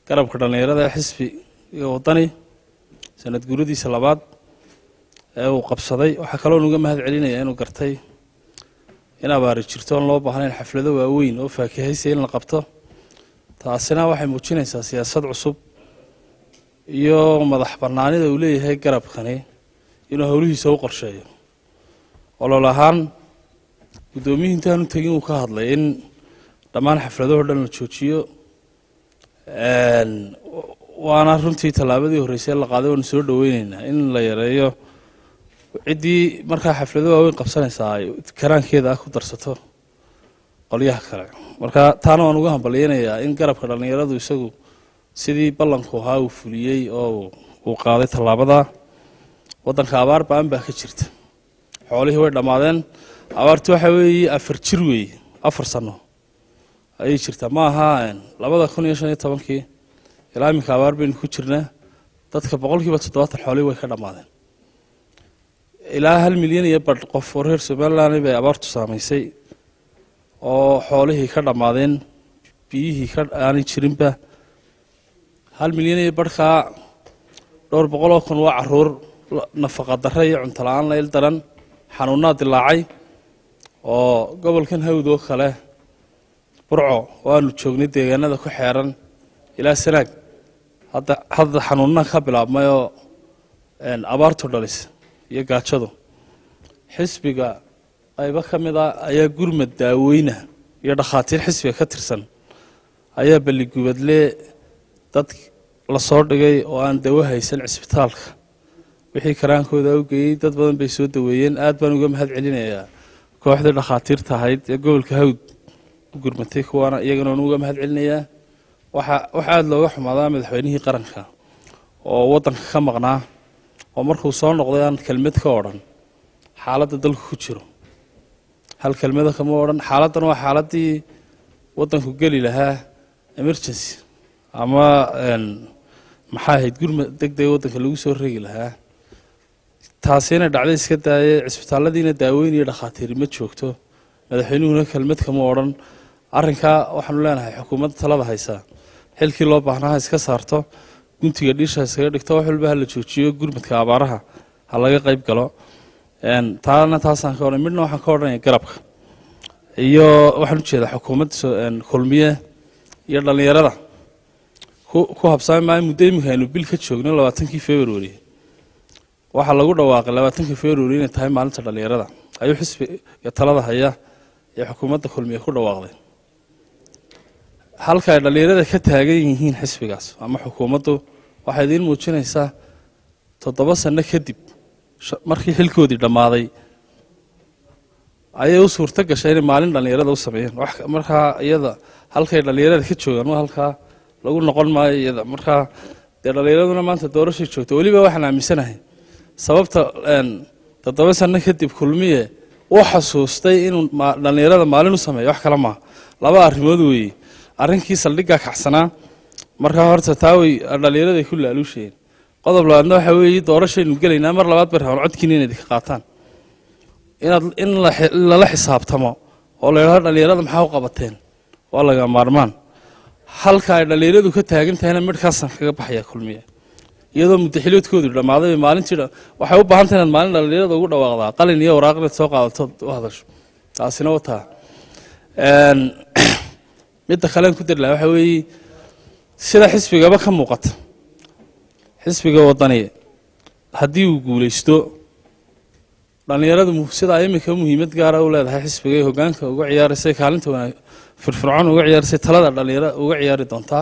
garabka dhallinyarada ee xisbi iyo waddani sanad guuradiisa labaad ee uu qabsaday waxaa kaloo nuga mahad celinaya inuu gartay in abaari jirto oon loo baahnayn xaflado waaweyn oo faakihaysa in la qabto taasina waxay muujinaysaa siyaasad cusub iyo madax bannaanida uu leeyahay garabkani inuu howlihiisa u qorsheeyo olol ahaan guddoomiyihii intaanu tegin uu ka hadlay in dhammaan xafladahoo dhan la joojiyo waana runtii tallaabadii horreysay la qaaday waanu soo dhoweyneynaa in la yareeyo ciddii markaa xaflado waaweyn qabsanaysaa ay karaankeeda ah ku darsato qolyaha kale marka taana waan uga hambalyeynayaa in garabka dhallinyaradu isagu sidii ballanku ahaa uu fuliyey oo uu qaaday tallaabada waddanka abaar ba-an baa ka jirta xoolihii way dhammaadeen abaarti waxa weeye afar jir weeye afar sano ayay jirtaa ma aha labada kun iyo shan iyo tobankii ilaa iminka abaar baynu ku jirnaa dadka boqolkiiba toddobaatan xoolihii way ka dhammaadeen ilaa hal milyan iyo badh qof oo reer somaliland bay abaartu saamaysay oo xoolihii ka dhammaadeen biyihii ka aanay jirinba hal milyan iyo badhkaa dhowr boqol oo kun waa caruur nafaqa darre iyo cunto la-aan la il daran xanuunaa dilaacay oo gobolkan hawd oo kale burco waanu joognay deegaanada ku xeeran ilaa sanaag hadda hadda xanuunna ka bilaabmay oo abaartu dhalis iyo gaajadu xisbiga qaybo ka mid a ayaa gurmad daaweyna iyo dhakhaatiir xisbiga ka tirsan ayaa balligubadle dad lasoo dhigay oo aan dawo haysan cisbitaalka wixii karaankooda u geeyey dad badan bay soo daweeyeen aad baan uga mahad celinayaa kooxdii dhakhaatiirta ahayd ee gobolka hawd u gurmatay kuwaana iyagana waan uga mahad celinayaa waxa waxa aada looga xumaadaa madaxweynihii qaranka oo waddanka ka maqnaa oo markuu soo noqday aan kelmad ka odhan xaaladda dalku ku jiro hal kelmada kama odhan xaaladdan waa xaaladdii waddanku geli lahaa emergency ama maxaa ahayd gurmad deg dega waddanka lagu soo regi lahaa taasina dhacday iska daaye cisbitaalladiina daaweyn iyo dhakhaatiiri ma joogto madaxweynuhuna kelmad kama odhan arrinkaa waxaanu leenahay xukuumadda talada haysaa xilkii loo baahnaa ha iska saarto guntiga dhiisha iskaga dhigto wax walba ha la joojiyo gurmadka abaaraha ha laga qayb galo taana taasaan ka odhan midna waxaan ka odhanaya garabka iyo waxaan ujeedaa xukuumadda kulmiye iyo dhallinyarada ku habsaami maayo muddo iminka aynu bil ka joogno labaatankii february waxaa lagu dhawaaqay labaatankii february inay tahay maalinta dhallinyarada ayuu xisbiga talada haya ee xukuumadda kulmiye ku dhawaaqday halka ay dhallinyarada ka taagan yihiin xisbigaas ama xukuumaddu waxay idiin muujinaysaa toddoba sano kadib markii xilkoodii dhammaaday ayay u suurto gashay inay maalin dhallinyarada u sameeyeen markaa iyada halkay dhallinyarada ka joogaan waa halkaa lagu noqon maayo iyada markaa dee dhallinyaraduna maanta doorashay joogto weliba waxaan aaminsanahay sababta toddoba sano kadib kulmiye u xasuustay inuu dhallinyarada maalin u sameeyo wax kale maaha laba arrimood weeye arrinkii saldhiggaa kacsanaa markaa horta taa way dhallinyaraday ku laaluushayeen qodob labaadna waxa weeye doorashaynu gelaynaa mar labaad bay rabaan codkiina inayd ka qaataan inaad in lala xisaabtamo oo la yidhahdo dhallinyarada maxaa u qabateen waa laga maarmaan halka ay dhallinyaradu ka taagan tahayna midhkaasaan kaga baxaya kulmiye iyadoo muddaxiloodkoodu dhammaaday maalintii waxay u baahan tahay inaad maalin dhallinyarada ugu dhawaaqdaa qalin iyo waraaq inaad soo qaadato u hadasho taasina wataa midda kalean ku dari laha waxa weeye sida xisbigaba ka muuqata xisbiga waddani haddii uu guulaysto dhallinyaradu sidaa iminka muhiimad gaara u leedahay xisbiga ee hoggaanka uga ciyaaraysay kaalinta wanaag firfircoon uga ciyaaraysay talada dhallinyarada uga ciyaari doontaa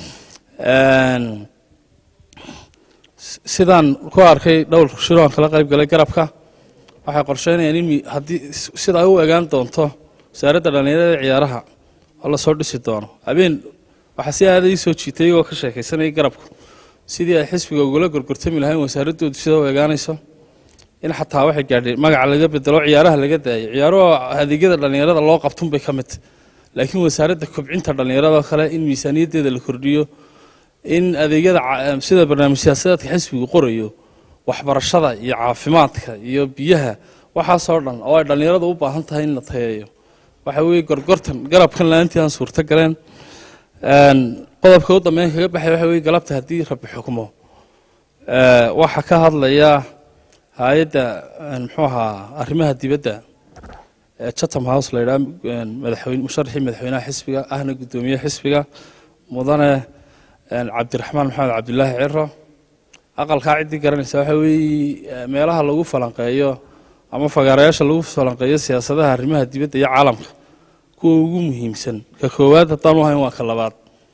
sidaan ku arkay dhowr shiro aan kala qayb galay garabka waxay qorsheynayaan in haddii sida ay u egaan doonto wasaaradda dhallinyarada ee ciyaaraha oo lasoo dhisi doono habeen waxaa si aada ii soo jiitay iyagoo ka sheekaysanayay garabku sidii ay xisbiga ugula gorgortami lahayn wasaaradoodu sida u egaanayso in xataa waxay gaadhay magaca laga bedelo ciyaaraha laga daayo ciyaaruhu adeegyada dhallinyarada loo qabtun bay ka mid laakiin wasaaradda kobcinta dhallinyarada kale in miisaaniyaddeeda la kordhiyo in adeegyada sida barnaamij siyaasadeedka xisbigu qorayo waxbarashada iyo caafimaadka iyo biyaha waxaasoo dhan oo ay dhallinyaradu u baahan tahay in la tayeeyo waxa weeye gorgortan garabkan la-aantii aan suurto galeen qodobka u dambeyn kaga baxay waxa weye galabta haddii rabbi xukmo waxaa ka hadlaya hay-adda muxuu ahaa arrimaha dibadda ee chatham house la yidhaha madaxweyne musharaxii madaxweynaha xisbiga ahna guddoomiye xisbiga mudane cabdiraxmaan maxamed cabdilaahi ciro aqalkaa ciddii garanaysa waxa weeye meelaha lagu falanqeeyo ama fagaarayaasha lagu falanqeeyo siyaasadaha arrimaha dibadda iyo caalamka kuwa ugu muhiimsan ka koowaad haddaan u hayn waa ka labaad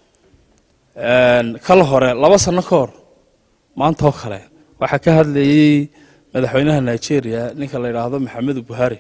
kala hore laba sano ka hor maanta oo kale waxaa ka hadlayey madaxweynaha nigeria ninka la yidhaahdo maxamedu buhari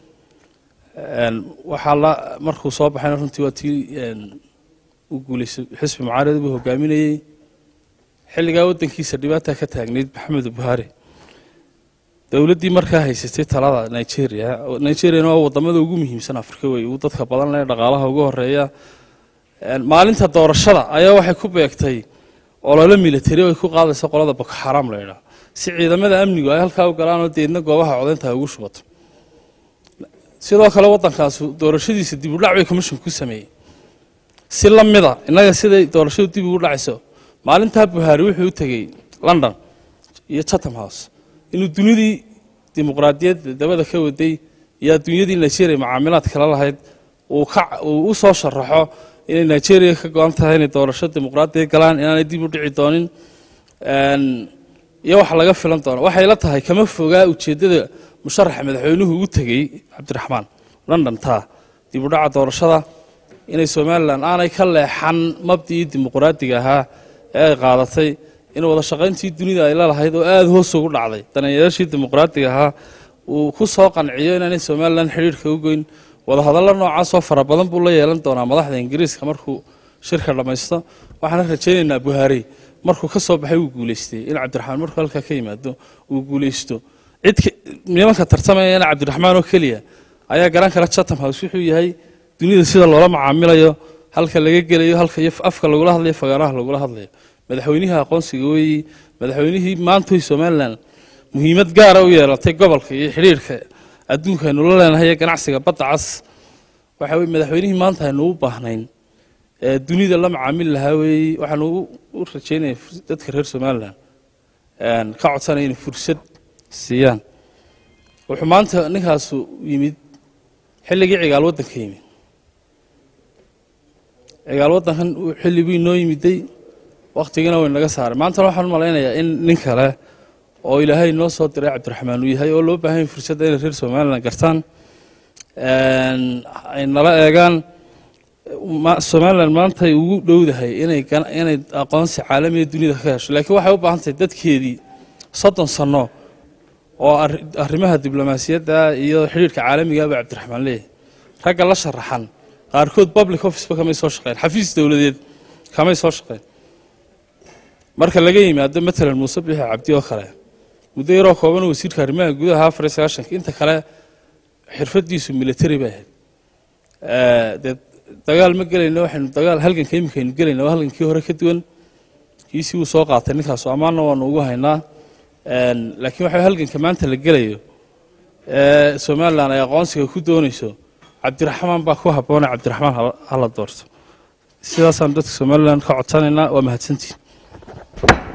waxaa la markuu soo baxayna runtii waa tii u guuleysay xisbi mucaarad buu hogaaminayey xilligaa waddankiisa dhibaata ka taagnayd maxamedu buhari dowladdii markaa haysatay talada nigeria nigeriana waa wadamada ugu muhiimsan afrika wey uu dadka badan leh dhaqaalaha ugu horeeya maalinta doorashada ayaa waxay ku beegtay olole military ay ku qaadayso qolada boko xaram la yidhaah si ciidamada amnigu ay halkaa u galaan oo deedna goobaha codaynta ay ugu shubato sidoo kale waddankaasu doorashadiisa dib u dhac bay commission ku sameeyey si la mida innaga siday doorashadu dib ugu dhacayso maalintaa buhaari wuxuu u tegey london iyo chatham house inuu dunidii dimuqraadiyadda dabada ka waday iyo adduunyadii nigeria macaamilaad kala lahayd uu u soo sharaxo inay nigeria ka go-an tahay inay doorasho dimuqraadiya galaan inaanay dib u dhici doonin iyo wax laga filan doono waxay la tahay kama fogaa ujeeddada musharaxa madaxweynuhu u tegey cabdiraxmaan london taa dib u dhaca doorashada inay somalilan aanay ka leexan mabdii dimuqraadiga ahaa ee ay qaadatay in wada shaqayntii dunida ay lalahayd oo aada hoos ugu dhacday daneeyayaashii dimuqraadiga ahaa uu ku soo qanciyo inaanay somalilan xidhiirhka u goyn wadahadallo noocaasoo fara badan buu la yeelan doonaa madaxda ingiriiska markuu shirka dhammaysto waxaana rajaynaynaa buhaari markuu ka soo baxay uu guuleystay in cabdiraxmaan markuu halkaa ka yimaado uu guuleysto cid nimanka tartamayana cabdiraxmaan oo keliya ayaa garan kara chatham house wuxuu yahay dunida sida loola macaamilayo halka laga gelayo halka iyo afka lagula hadlayo fagaaraha lagula hadlayo madaxweynihii aqoonsiga weeyi madaxweynihii maantoy somalilan muhiimad gaara u yeelatay gobolka iyo xidhiirhka adduunka aynu la leenahay ee ganacsiga badda cas waxa weye madaxweynihii maanta aynu u baahnayn ee dunida la macaamili lahaa weeye waxaanu u rajaynaya dadka reer somalilan ka codsanaya inay fursad siiyaan wuxuu maanta ninkaasu yimid xilligii cigaal waddanka yimid cigaal waddankan xilligii inoo yimiday wakhtigiina way naga saaray maantana waxaan u malaynayaa in nin kale oo ilaahay noo soo diray cabdiraxmaan uu yahay oo loo baahan yahay fursadda inay reer somalilan gartaan ay nala eegaan somalilan maantay ugu dhowdahay inay inay aqoonsi caalamiga dunida ka hesho laakiin waxay u baahan tahay dadkeedii soddon sanno oo arrimaha diblomaasiyadda iyo xidhiirhka caalamigaaba cabdiraxmaan leeyahay ragga la sharaxan qaarkood public officeba kamay soo shaqeyn xafiis dowladeed kamay soo shaqeyn marka laga yimaado matalan muuse bixi cabdi oo kale muddo yaroo kooban wasiirka arrimaha gudaha afar iyo sagaashanka inta kale xirfadiisu military bay ahayd dee dagaal ma gelayno waxaynu dagaal halganka iminka aynu gelayna waa halgankii hore ka duwan kiisii wuu soo qaatay ninkaasu ammaanna waanu ugu haynaa laakiin waxa halganka maanta la gelayo ee somalilan ay aqoonsiga ku doonayso cabdiraxmaan baa ku habboona cabdiraxmaan hala doorto sidaasaan dadka somalilan ka codsanaynaa waa mahadsantiin